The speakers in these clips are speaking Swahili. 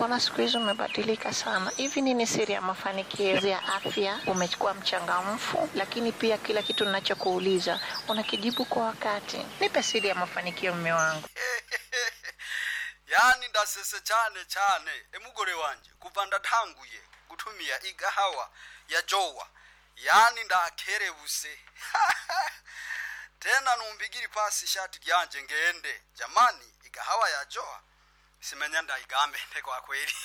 mbona siku hizi umebadilika sana? Hivi nini siri ya mafanikio ya afya? Umekuwa mchangamfu, lakini pia kila kitu ninachokuuliza unakijibu kwa wakati. Nipe siri ya mafanikio, mme wangu. yani ndasese cyane cyane emugore wanje kuva ndatanguye gutumia igahawa ya jowa yani ndakerebuse tena numbigiri pasi ishati ryanje ngende jamani igahawa ya jowa simenya ndaigambe kwa kweli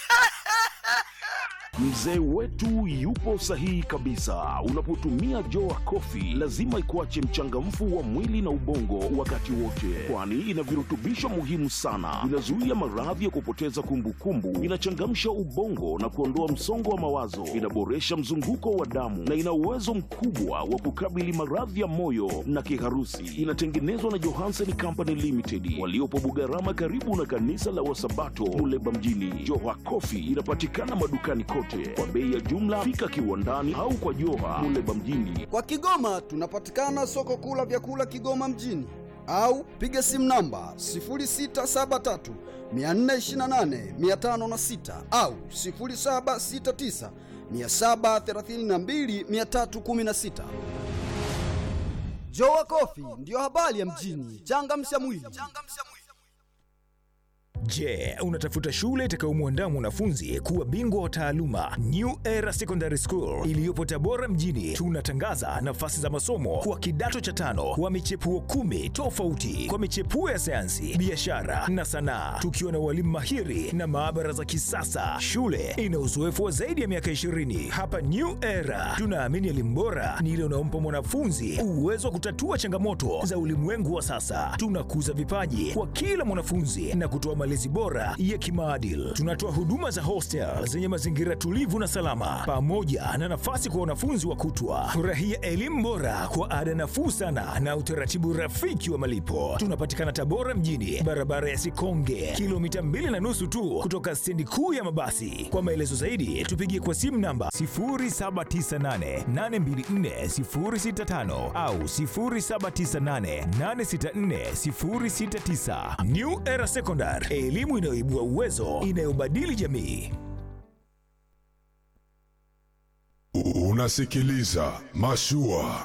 Mzee wetu yupo sahihi kabisa. Unapotumia Joa Coffee lazima ikuache mchangamfu wa mwili na ubongo wakati wote, kwani ina virutubisho muhimu sana. Inazuia maradhi ya kupoteza kumbukumbu, inachangamsha ubongo na kuondoa msongo wa mawazo, inaboresha mzunguko wa damu na ina uwezo mkubwa wa kukabili maradhi ya moyo na kiharusi. Inatengenezwa na Johansen Company Limited waliopo Bugarama, karibu na kanisa la Wasabato Muleba mjini. Joa Coffee inapatikana madukani kote kwa bei ya jumla. Fika kiwandani au kwa Joha Muleba mjini. Kwa Kigoma tunapatikana soko kuu la vyakula Kigoma mjini au piga simu namba 0673 428 506 au 0769 732 316. Jowa Kofi ndiyo habari ya mjini. Changamsha mwili. Je, unatafuta shule itakayomwandaa mwanafunzi kuwa bingwa wa taaluma? New Era Secondary School iliyopo Tabora mjini, tunatangaza nafasi za masomo kwa kidato cha tano wa michepuo kumi tofauti kwa michepuo ya sayansi, biashara na sanaa, tukiwa na walimu mahiri na maabara za kisasa. Shule ina uzoefu wa zaidi ya miaka 20. Hapa New Era tunaamini elimu bora ni ile unaompa mwanafunzi uwezo wa kutatua changamoto za ulimwengu wa sasa. Tunakuza vipaji kwa kila mwanafunzi na kutoa malezi bora ya kimaadili. Tunatoa huduma za hostel zenye mazingira tulivu na salama, pamoja na nafasi kwa wanafunzi wa kutwa. Furahia elimu bora kwa ada nafuu sana na utaratibu rafiki wa malipo. Tunapatikana Tabora mjini, barabara ya Sikonge, kilomita mbili na nusu tu kutoka stendi kuu ya mabasi. Kwa maelezo zaidi, tupigie kwa simu namba 0798824065 au 0798864069. New Era Secondary, elimu inayoibua uwezo, inayobadili jamii. Unasikiliza Mashua.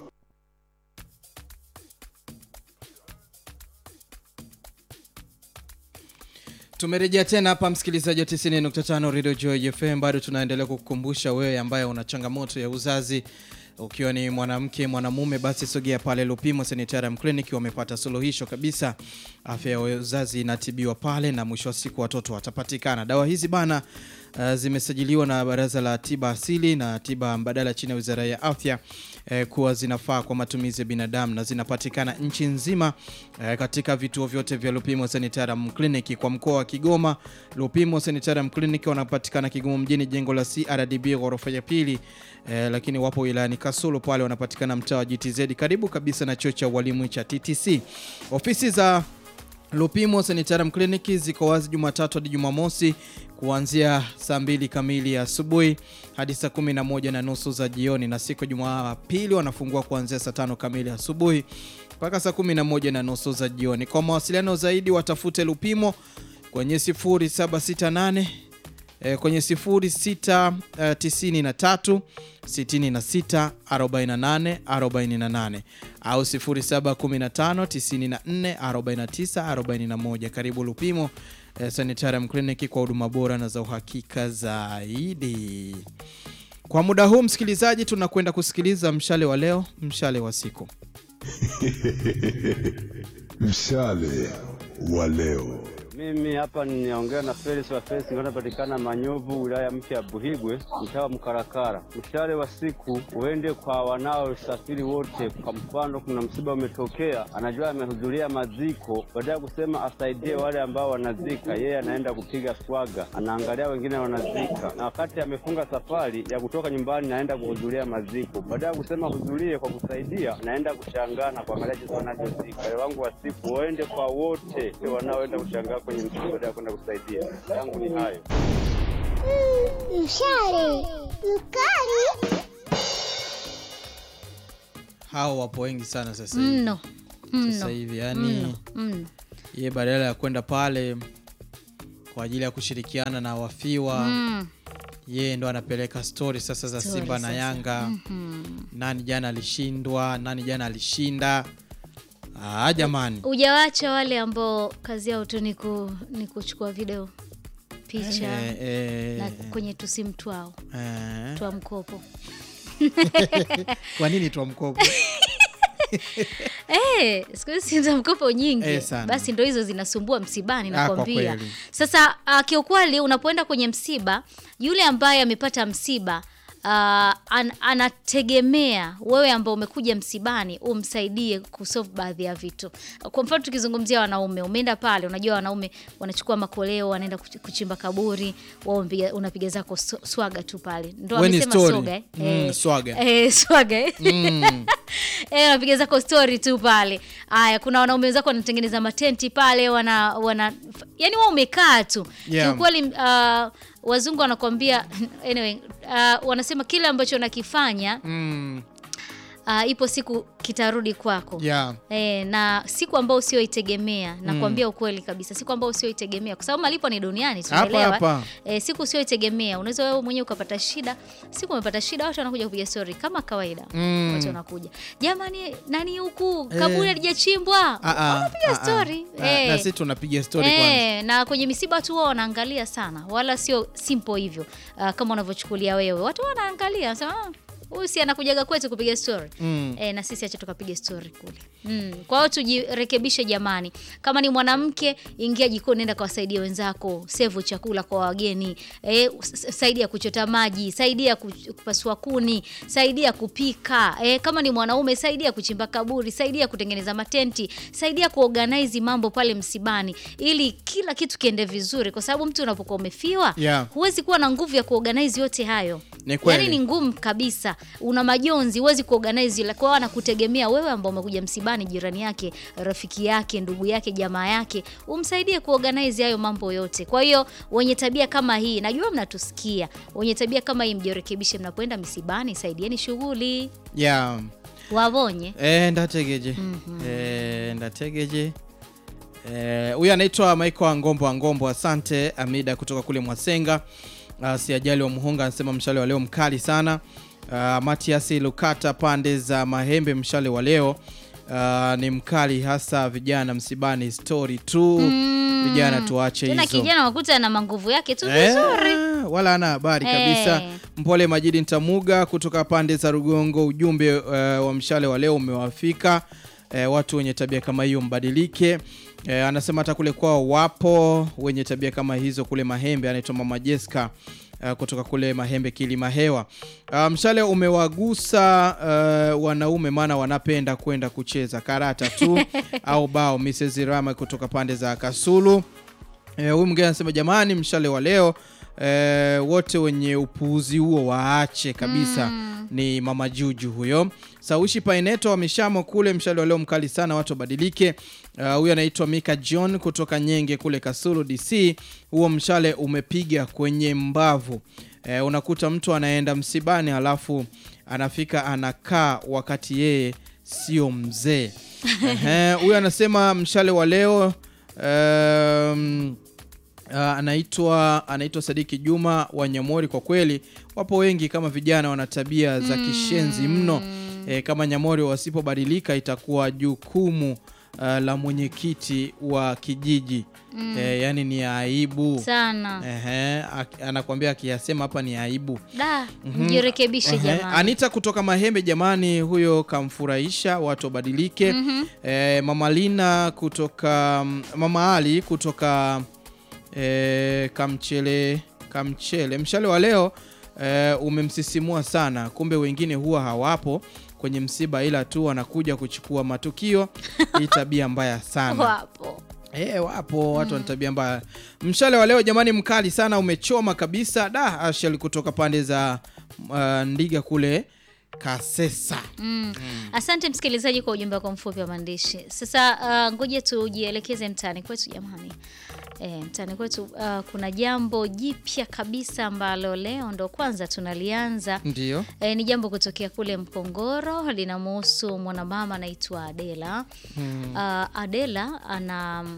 Tumerejea tena hapa msikilizaji wa 90.5 Radio Joy FM. Bado tunaendelea kukukumbusha wewe ambaye una changamoto ya uzazi ukiwa ni mwanamke mwanamume, basi sogea pale Lupimo Sanitarium Clinic, wamepata suluhisho kabisa. Afya ya uzazi inatibiwa pale na mwisho wa siku watoto watapatikana. Dawa hizi bana uh, zimesajiliwa na Baraza la Tiba Asili na Tiba Mbadala chini ya Wizara ya Afya eh, kuwa zinafaa kwa matumizi ya binadamu na zinapatikana nchi nzima eh, katika vituo vyote vya Lupimo Sanitarium Clinic. Kwa mkoa wa Kigoma, Lupimo Sanitarium Clinic wanapatikana Kigoma mjini, jengo la CRDB ghorofa ya pili eh, lakini wapo wilayani Kasulu pale wanapatikana mtaa wa GTZ karibu kabisa na chuo cha ualimu cha TTC. Ofisi za Lupimo Sanitarium Clinic ziko wazi Jumatatu hadi Jumamosi kuanzia saa mbili kamili asubuhi hadi saa kumi na moja na nusu za jioni, na siku ya Jumapili wanafungua kuanzia saa tano kamili asubuhi mpaka saa kumi na moja na nusu za jioni. Kwa mawasiliano zaidi watafute Lupimo kwenye 0768 eh, kwenye 0693 66 48 48 au 0715 94 49 41. Karibu Lupimo eh, Sanitarium Clinic kwa huduma bora na za uhakika zaidi. Kwa muda huu msikilizaji, tunakwenda kusikiliza mshale wa leo, mshale wa siku. Mshale wa leo. Mimi hapa ninaongea na Felix wa Felix, napatikana Manyovu, wilaya mpya ya Buhigwe, mtaa wa Mkarakara. Mshale wa siku uende kwa wanaosafiri wote. Kwa mfano, kuna msiba umetokea, anajua amehudhuria maziko, baada ya kusema asaidie wale ambao wanazika, yeye anaenda kupiga swaga, anaangalia wengine wanazika, na wakati amefunga safari ya kutoka nyumbani, naenda kuhudhuria maziko, baada ya kusema hudhurie kwa kusaidia, naenda kushangaa na kuangalia jinsi wanavyozika. Wale wangu wa siku waende kwa wote wanaoenda kushangaa kwenye msiba baada ya kwenda kusaidia. Yangu ni hayo. Mshale mkali Hao wapo wengi sana sasa hivi. mno Sasa mno hivi yani mno mno. ye badala ya kwenda pale kwa ajili ya kushirikiana na wafiwa Mm. yeye ndo anapeleka stori sasa za Story Simba na sasa. Yanga Mhm. nani jana alishindwa nani jana alishinda ah, jamani Hujawacha wale ambao kazi yao tu ni, ku, ni kuchukua video picha Eh, eh, na eh. kwenye tusimu twao Eh. twa mkopo kwa nini twa mkopo Eh, siku hizi simu za mkopo nyingi Eh, sana. basi ndo hizo zinasumbua msibani Ah, kwa nakwambia kweli. sasa uh, kiukweli unapoenda kwenye msiba yule ambaye amepata msiba uh, an, anategemea wewe ambao umekuja msibani umsaidie kusolve baadhi ya vitu kwa mfano tukizungumzia wanaume umeenda pale unajua wanaume wanachukua makoleo wanaenda kuch- kuchimba kaburi wao mpiga- unapiga zako sw- swaga tu pale ndo We ni amesema story. soga eh? Mm, Eh, swaga. eh, swaga eh? Mm. Eh, unapiga zako story tu pale. Aya, kuna wanaume wenzako wanatengeneza matenti pale, wana wana yani wao umekaa tu. Yeah. Kiukweli uh, wazungu wanakuambia anyway, uh, wanasema kile ambacho unakifanya mm. uh, ipo siku kitarudi kwako. yeah. E, na siku ambao usioitegemea nakwambia ukweli kabisa, siku ambao usioitegemea, kwa sababu malipo ni duniani, Hapa, tunaelewa. hapa. E, siku usioitegemea, unaweza wewe mwenyewe ukapata shida. Siku umepata shida, watu wanakuja kupiga story kama kawaida Mm. watu wanakuja, jamani, nani huku Eh. kaburi halijachimbwa, Ah, ah, wanapiga ah, ah. story Na- Eh. na sisi tunapiga story kwanza Eh, na kwenye misiba tu wao wanaangalia sana, wala sio simple hivyo uh, kama unavyochukulia wewe. Watu wanaangalia wanasema "Ah, huyu si anakujaga kwetu kupiga story Mm. e, na sisi acha tukapiga story kule mm. Kwa hiyo tujirekebishe jamani. Kama ni mwanamke, ingia jikoni, nenda kawasaidia wenzako, sevu chakula kwa wageni e, saidia kuchota maji, saidia ku- kupasua kuni, saidia kupika e, kama ni mwanaume, saidia kuchimba kaburi, saidia kutengeneza matenti, saidia kuorganize mambo pale msibani, ili kila kitu kiende vizuri, kwa sababu mtu unapokuwa umefiwa Yeah. huwezi kuwa na nguvu ya kuorganize yote hayo Ni kweli. Yaani ni ngumu kabisa, una majonzi, huwezi kuorganize ile. Kwa hiyo anakutegemea wewe ambao umekuja msibani, jirani yake, rafiki yake, ndugu yake, jamaa yake, umsaidie kuorganize hayo mambo yote. Kwa hiyo wenye tabia kama hii, najua mnatusikia, wenye tabia kama hii mjirekebishe, mnapoenda misibani, saidieni shughuli, yeah. wavonye Eh, ndategeje Eh, ndategeje Eh, huyu anaitwa Michael Angombo Angombo, asante Amida kutoka kule Mwasenga. Uh, siajali wa Muhonga anasema mshale wa leo mkali sana. Uh, Matias Lukata pande za Mahembe, mshale wa leo uh, ni mkali hasa vijana msibani, story tu vijana tuache tena hizo kijana wakuta na manguvu yake tu Eh, vizuri. wala ana habari kabisa. Eh. Mpole Majidi Ntamuga kutoka pande za Rugongo, ujumbe uh, wa mshale wa leo umewafika. Eh, watu wenye tabia kama hiyo mbadilike. Eh, anasema hata kule kwao wapo wenye tabia kama hizo kule Mahembe. Anaitwa Mama Jessica uh, kutoka kule Mahembe Kilima Hewa. Uh, mshale umewagusa uh, wanaume, maana wanapenda kwenda kucheza karata tu au bao. Mrs Rama kutoka pande za Kasulu. Eh, huyu mwingine anasema jamani, mshale wa leo eh, wote wenye upuuzi huo waache kabisa. Ni mama Juju huyo. Saushi Paineto wameshamo kule, mshale wa leo mkali sana, watu wabadilike. Uh, huyu anaitwa Mika John kutoka Nyenge kule Kasulu DC. Huo mshale umepiga kwenye mbavu. Eh, unakuta mtu anaenda msibani halafu anafika anakaa wakati yeye sio mzee. Ehe, Huyu anasema mshale wa leo um, Uh, anaitwa anaitwa Sadiki Juma wa Nyamori. Kwa kweli wapo wengi kama vijana wana tabia za kishenzi mno. E, kama Nyamori wasipobadilika itakuwa jukumu uh, la mwenyekiti wa kijiji e, yani ni aibu sana Ehe, ak- anakuambia akiyasema hapa ni aibu. da mjirekebishe Ehe, jamani Anita kutoka Mahembe, jamani, huyo kamfurahisha, watu wabadilike. Eh, Mama Lina kutoka Mama Ali kutoka eh, Kamchele Kamchele, mshale wa leo eh, umemsisimua sana. Kumbe wengine huwa hawapo kwenye msiba, ila tu wanakuja kuchukua matukio. Hii tabia mbaya sana. wapo Eh, wapo watu wana tabia mbaya. Mshale wa leo jamani, mkali sana, umechoma kabisa. Da, Ashel kutoka pande za uh, Ndiga kule Kasesa. Mm. Asante msikilizaji kwa ujumbe wako mfupi wa maandishi. Sasa uh, ngoja tujielekeze mtaani kwetu jamani. E, mtaani kwetu uh, kuna jambo jipya kabisa ambalo leo ndo kwanza tunalianza. Ndio. E, ni jambo kutokea kule Mpongoro linamhusu mwanamama anaitwa Adela. Uh, Adela ana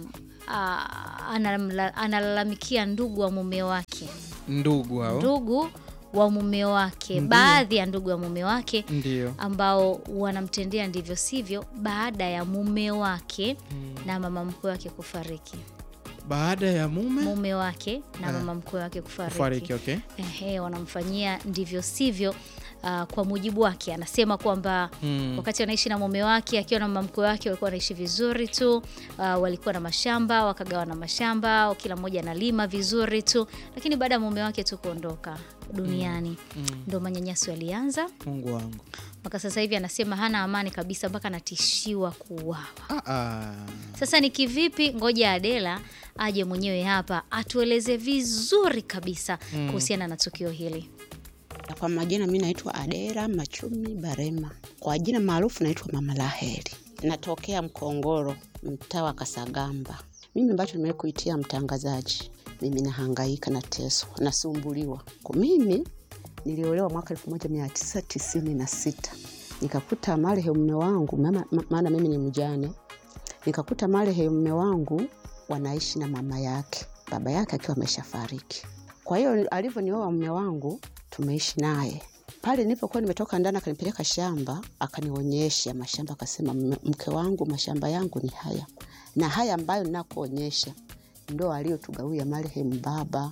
ah, analamla- analalamikia ndugu wa mume wake ndugu hao ndugu wa mume wake baadhi ya ndugu wa mume wake ndio ambao wanamtendea ndivyo sivyo baada ya mume wake na mama mkwe wake kufariki baada ya mume mume wake na Eh. mama mkwe wake kufariki, kufariki okay Ehe, wanamfanyia ndivyo sivyo. Uh, kwa mujibu wake anasema kwamba Mm. wakati anaishi na mume wake akiwa na mama mkwe wake walikuwa wanaishi vizuri tu. Uh, walikuwa na mashamba wakagawa na mashamba, kila mmoja analima vizuri tu, lakini baada ya mume wake tu kuondoka duniani ndo manyanyaso yalianza. mungu wangu Mpaka sasa hivi anasema hana amani kabisa, mpaka anatishiwa kuuawa. ah, ah. Sasa ni kivipi? Ngoja Adela aje mwenyewe hapa atueleze vizuri kabisa kuhusiana na tukio hili. Kwa majina mi naitwa Adera Machumi Barema, kwa jina maarufu naitwa Mama Laheri, natokea Mkongoro, mtaa wa Kasagamba. Mimi ambacho nimewahi kuitia mtangazaji, mimi nahangaika, nateswa, nasumbuliwa. Kwa mimi niliolewa mwaka 1996 nikakuta marehemu mume wangu, mama- ma- maana mimi ni mjane, nikakuta marehemu mume wangu wanaishi na mama yake, baba yake akiwa ameshafariki. Kwa hiyo alivyonioa mume wangu tumeishi naye pale nilipokuwa nimetoka ndani, akanipeleka shamba, akanionyesha mashamba, akasema "Mme- mke wangu, mashamba yangu ni haya na haya ambayo ninakuonyesha ndo aliyotugawia marehemu baba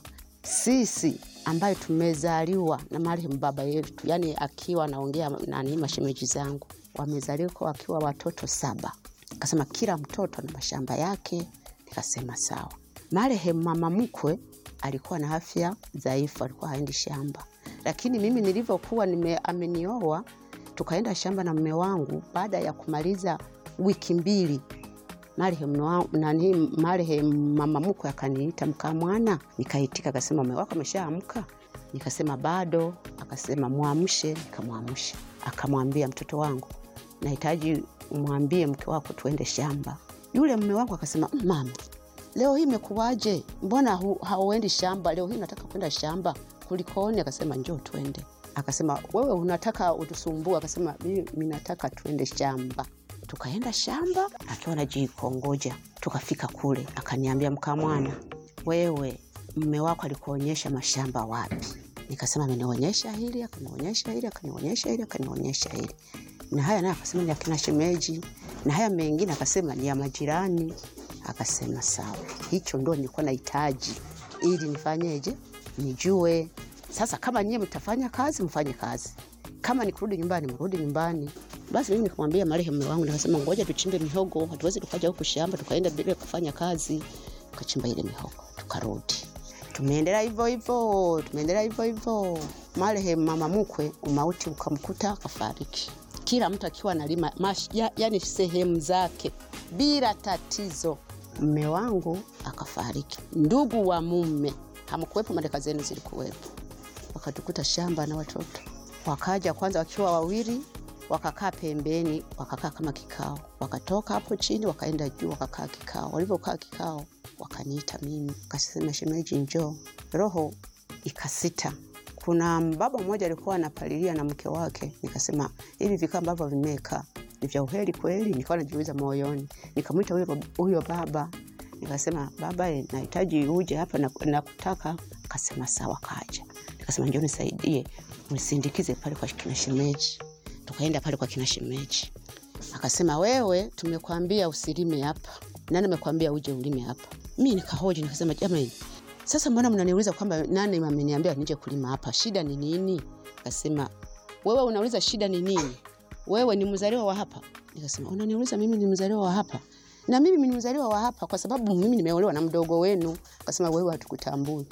sisi ambayo tumezaliwa na marehemu baba yetu, yani akiwa anaongea nani, mashemeji zangu wamezaliwa wakiwa watoto saba. Akasema kila mtoto na mashamba yake. Nikasema sawa. Marehemu mama mkwe alikuwa na afya dhaifu, alikuwa haendi shamba, lakini mimi nilivyokuwa nime amenioa, tukaenda shamba na mume wangu. Baada ya kumaliza wiki mbili marehemu wa- nani marehemu mama mkwe akaniita mkaa mwana, nikaitika. Akasema mume wako ameshaamka? Nikasema bado. Akasema mwamshe, nikamwamsha. Akamwambia mtoto wangu, nahitaji umwambie mke wako tuende shamba. Yule mume wangu akasema "Mm, mama, leo hii imekuwaje? Mbona hu- hauendi shamba leo hii? Nataka kwenda shamba, kulikoni? Akasema njoo twende. Akasema wewe unataka utusumbue? Akasema mimi nataka tuende shamba. Tukaenda shamba akiwa anajikongoja, tukafika kule, akaniambia mkamwana, wewe mme wako alikuonyesha mashamba wapi? Nikasema amenionyesha hili, akanionyesha hili, akanionyesha hili, akanionyesha hili na haya naye akasema ni akina shemeji, na haya mengine akasema ni ya majirani. Akasema sawa, hicho ndo nilikuwa nahitaji ili nifanyeje, nijue sasa. Kama nyie mtafanya kazi, mfanye kazi, kama ni kurudi nyumbani, mrudi nyumbani. Basi mimi nikamwambia marehemu mume wangu, nikasema ngoja tuchimbe mihogo, hatuwezi tukaja huku shamba tukaenda bila kufanya kazi. Tukachimba ile mihogo, tukarudi tumeendelea hivyo hivyo, tumeendelea hivyo hivyo. Marehemu mama mkwe umauti ukamkuta akafariki, kila mtu akiwa analima mash, ya, yani sehemu zake bila tatizo. Mme wangu akafariki, ndugu wa mume hamkuwepo, madaka zenu zilikuwepo, wakatukuta shamba na watoto. Wakaja kwanza wakiwa wawili, wakakaa pembeni, wakakaa kama kikao, wakatoka hapo chini wakaenda juu, wakakaa kikao. Walivyokaa kikao, wakaniita mimi, kasema shemeji, njoo. Roho ikasita. Kuna baba mmoja alikuwa anapalilia na mke wake, nikasema hivi vikao ambavyo vimekaa ni vya uheri kweli? Nikawa najiuliza moyoni, nikamwita huyo bab- huyo baba nikasema baba, eh, nahitaji uje hapa na nakutaka. Akasema sawa, kaja. Nikasema njoo nisaidie, unisindikize pale kwa kina shemeji. Tukaenda pale kwa kina shemeji, akasema wewe, tumekwambia usilime hapa. Nani amekwambia uje ulime hapa? Mi nikahoji nikasema, jamani, sasa mbona mnaniuliza kwamba nani ameniambia nije kulima hapa? Shida ni nini? Akasema wewe unauliza shida ni nini? Wewe ni mzaliwa wa hapa? Nikasema unaniuliza mimi ni mzaliwa wa hapa? Na mimi ni mzaliwa wa hapa kwa sababu mimi nimeolewa na mdogo wenu. Akasema wewe hatukutambui,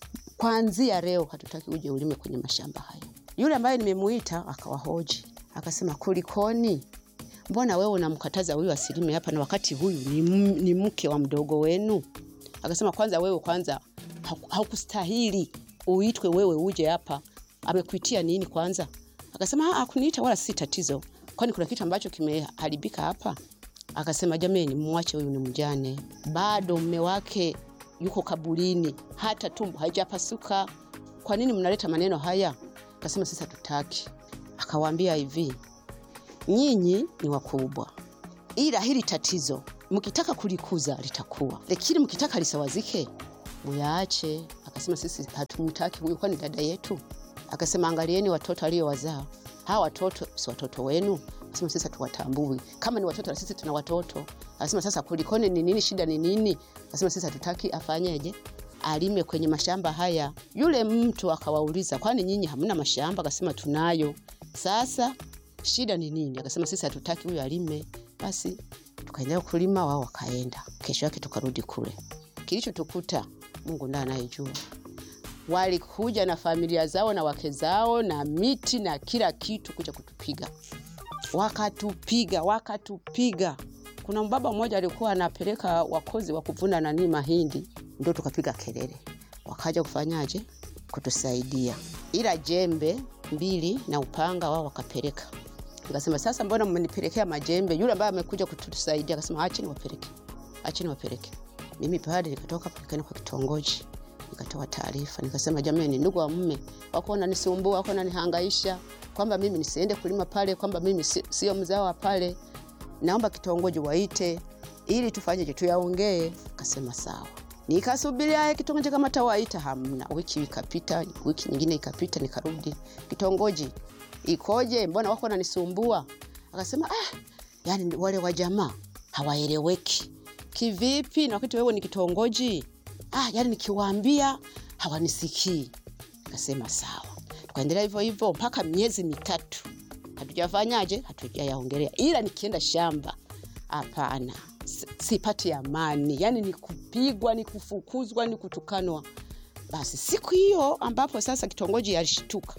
kwanzia leo hatutaki uje ulime kwenye mashamba hayo. Yule ambaye nimemuita akawahoji, akasema kulikoni? Mbona wewe unamkataza huyu asilime hapa na wakati huyu ni, m- ni mke wa mdogo wenu? Akasema kwanza wewe kwanza haku- haukustahili uitwe wewe uje hapa. Amekuitia nini kwanza? Akasema "Ah, hakuniita wala si tatizo, kwani kuna kitu ambacho kimeharibika hapa? Akasema jameni, mwache huyu ni mjane, bado mme wake yuko kaburini, hata tumbo haijapasuka. Kwa nini mnaleta maneno haya? Akasema sasa tutaki. Akawaambia hivi, nyinyi ni wakubwa, ila hili tatizo mkitaka kulikuza litakuwa, lakini mkitaka lisawazike muyaache. Akasema sisi hatumtaki huyu, kwani dada yetu. Akasema angalieni watoto aliowazaa, hawa watoto si watoto wenu? Akasema sisi hatuwatambui, kama ni watoto na sisi tuna watoto. Akasema sasa kulikoni, ni nini shida, ni nini? Akasema sisi hatutaki afanyeje alime kwenye mashamba haya. Yule mtu akawauliza, kwani nyinyi hamna mashamba? Akasema tunayo. Sasa shida ni nini? Akasema sisi hatutaki huyo alime. Basi tukaendelea kulima, wao wakaenda. Kesho yake tukarudi kule, kilichotukuta Mungu ndiye anayejua. Walikuja na familia zao na wake zao na miti na kila kitu kuja kutupiga, wakatupiga wakatupiga. Kuna mbaba mmoja alikuwa anapeleka wakozi wa kuvuna nani mahindi, ndio tukapiga kelele, wakaja kufanyaje kutusaidia, ila jembe mbili na upanga wao wakapeleka. Nikasema sasa, mbona mmenipelekea majembe? Yule ambaye amekuja kutusaidia akasema acheni wapeleke, acheni wapeleke. Mimi pale nikatoka nikaenda kwa kitongoji nikatoa taarifa nikasema, jamani, ndugu wa mume wako wananisumbua, wako wananihangaisha kwamba mimi nisiende kulima pale, kwamba mimi si- sio mzao wa pale, naomba kitongoji waite ili tufanyeje, tuyaongee. Akasema sawa. Nikasubiria haya kitongoji kama tawaita, hamna. Wiki ikapita, wiki nyingine ikapita, nikarudi kitongoji, ikoje? Mbona wako wananisumbua? Akasema ah, yani wale wa jamaa hawaeleweki. Kivipi? na wakati wewe ni kitongoji ah, yani nikiwaambia hawanisikii. Akasema sawa, tukaendelea hivyo hivyo mpaka miezi mitatu, hatujafanyaje, hatujayaongelea, ila nikienda shamba, hapana, si- sipati amani, yani ni kupigwa, ni kufukuzwa, ni kutukanwa. Basi siku hiyo ambapo sasa kitongoji alishtuka,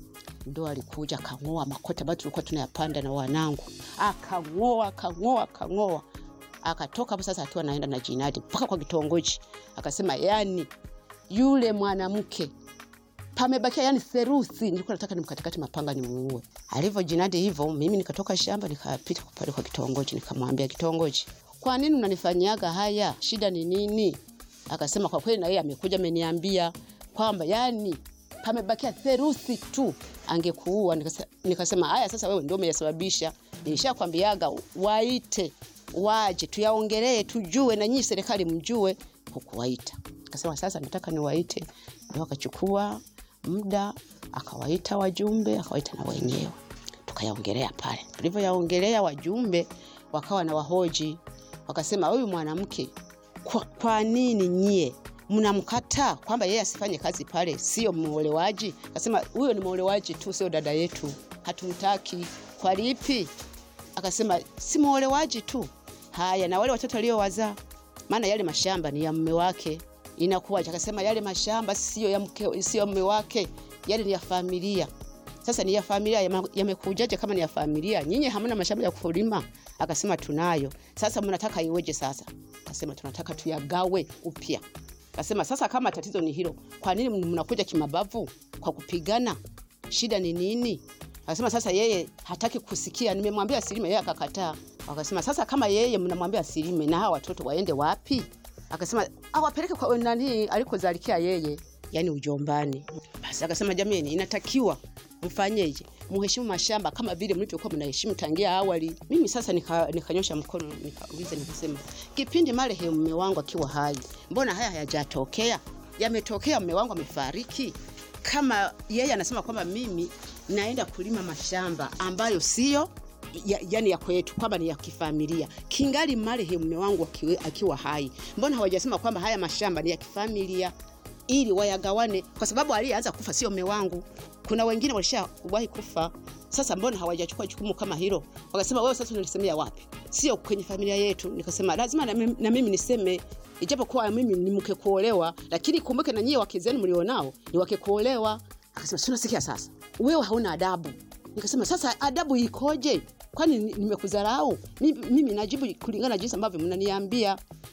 ndo alikuja akang'oa makoti ambayo tulikuwa tunayapanda na wanangu, akang'oa akang'oa akang'oa akatoka hapo sasa akiwa naenda na jinadi mpaka kwa kitongoji, akasema yani yule mwanamke pamebakia yani theruthi, nilikuwa nataka nimkatikati mapanga nimuue. Alivyo jinadi hivyo, mimi nikatoka shamba nikapita pale kwa kitongoji, nikamwambia kitongoji, kwa nini unanifanyiaga haya? Shida ni nini? Akasema kwa kweli, na yeye amekuja ameniambia kwamba yani pamebakia theruthi tu angekuua. Nikase- Nikasema haya, sasa wewe ndio umeyasababisha, nilishakwambiaga waite waje tuyaongelee, tujue na nyinyi serikali mjue, hukuwaita. Akasema sasa nataka niwaite, ndio akachukua muda akawaita wajumbe, akawaita na wenyewe tukayaongelea pale. Tulivyoyaongelea wajumbe wakawa na wahoji, wakasema huyu mwanamke kwa, kwa nini nyie mnamkataa kwamba yeye asifanye kazi pale, sio mwolewaji? Akasema huyo ni mwolewaji tu, sio dada yetu, hatumtaki. Kwa lipi? Akasema si mwolewaji tu. Haya, na wale watoto aliowazaa, maana yale mashamba ni ya mume wake, inakuwaje? Akasema yale mashamba sio ya mke, sio mume wake, yale ni ya familia. Sasa ni ya familia, yama- yamekujaje kama ni ya familia? Nyinyi hamna mashamba ya kulima? Akasema tunayo. Sasa mnataka iweje sasa? Akasema tunataka tuyagawe upya. Akasema sasa, kama tatizo ni hilo, kwa nini mnakuja kimabavu kwa kupigana? Shida ni nini? Akasema sasa yeye hataki kusikia, nimemwambia asilime, yeye akakataa. Akasema sasa, kama yeye mnamwambia asilime, na hawa watoto waende wapi? Akasema awapeleke kwa nani alikozalikia yeye, yani ujombani. Basi akasema jamani, inatakiwa mfanyeje? Muheshimu mashamba kama vile mlivyokuwa mnaheshimu tangia awali. Mimi sasa nika- nikanyosha mkono nikauliza, nikasema kipindi marehemu mume wangu akiwa hai, mbona haya hayajatokea? Yametokea, mume wangu amefariki. Kama yeye anasema kwamba mimi naenda kulima mashamba ambayo sio ya, yani ya kwetu kwamba ni ya kifamilia, kingali marehemu mume wangu akiwa, akiwa hai, mbona hawajasema kwamba haya mashamba ni ya kifamilia ili wayagawane, kwa sababu aliyeanza kufa sio mume wangu. Kuna wengine walishawahi kufa. Sasa mbona hawajachukua jukumu kama hilo? Wakasema wewe sasa unalisemea wapi? Sio kwenye familia yetu. Nikasema lazima na mimi, na mimi niseme, ijapokuwa mimi ni mke kuolewa, lakini kumbuke na nyie wake zenu mlionao ni wake kuolewa. Akasema si unasikia sasa, wewe hauna adabu. Nikasema sasa adabu ikoje? Kwani ni- nimekudharau? Mimi, mimi najibu kulingana na jinsi ambavyo mnaniambia.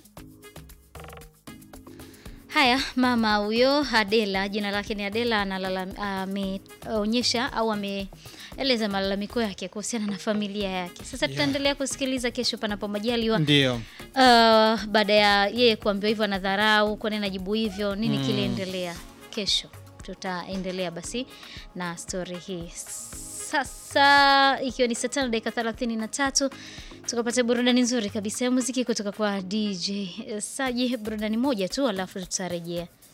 Haya, mama huyo Adela, jina lake ni Adela, analala- ameonyesha au ameeleza malalamiko yake kuhusiana na familia yake. Sasa tutaendelea kusikiliza kesho, panapo majaliwa. Ndio. Uh, baada ya yeye kuambiwa hivyo anadharau, kwa nini anajibu hivyo, nini Mm. kiliendelea kesho. tutaendelea basi na stori hii sasa ikiwa ni saa tano dakika thelathini na tatu tukapata burudani nzuri kabisa ya muziki kutoka kwa dj saji burudani moja tu alafu tutarejea